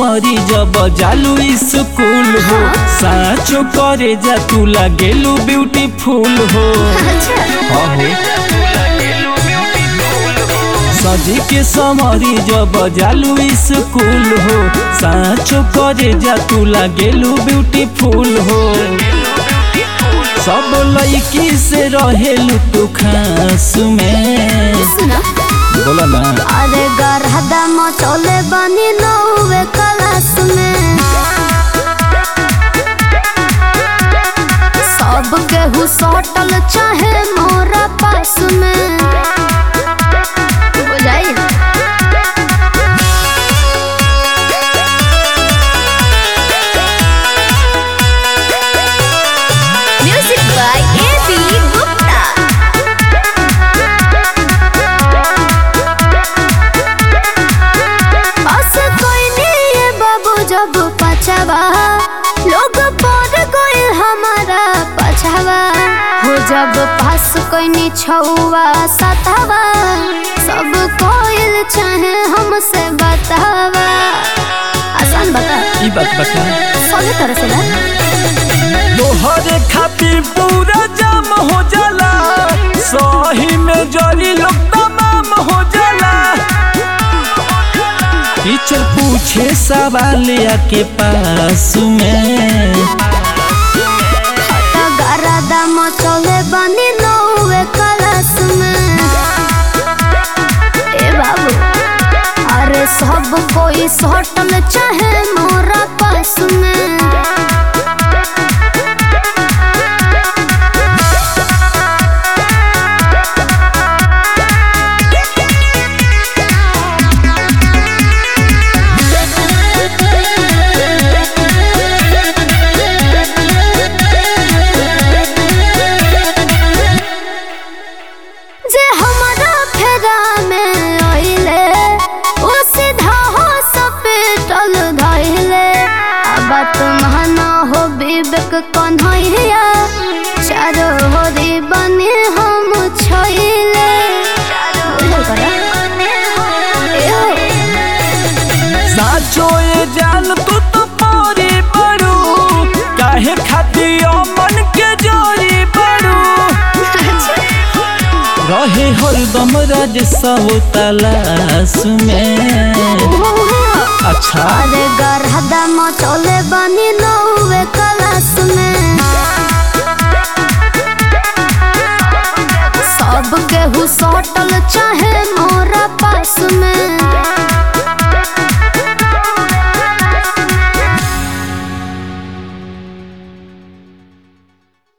summary जब जालू school हो साचो करे जा तू लागेलू ब्यूटीफुल हो अच्छा हाँ हो सजी के समरी जब जालू स्कूल हो साचो करे जा तू लागेलू ब्यूटीफुल हो सब लड़की से रहेलू तू खास में सुना बोला ना अरे गरहदा मचौले बनी नौवे क्लास में सब केहू सटल चाहे मोरा पास में बुझाई music by A B Gupta बस कोई नहीं है बाबू जब पछावा लोग पर कोई हमारा पछावा हो जब पास कोई नहीं छुआ सतावा सब कोई चाहे हमसे बतावा आसान बता ई बात बता सभी तरह से ना तोहरे खातिर पूरा जाम हो जाला सही में जली लोग तमाम हो जाला टीचर पूछे सवाल आके पास में गरादा मचौले बनी नौवे क्लास में ए बाबू अरे सब कोई सटल चाहे मोरा पास में जे हमारा फेरा में आइले ओ सीधा हो सपेटल धइले अब तुम्हाना हो विवेक कन्हैया चारो होरी बने हम छइले साचो ये जान तू तो पारी बड़ू काहे खातिर मन के जोरी बड़ू रहे हरदम राज सब तलाश में अच्छा अरे गरहदा मचौले बनी नौवे क्लास में सब केहू सटल चाहे मोरा पास में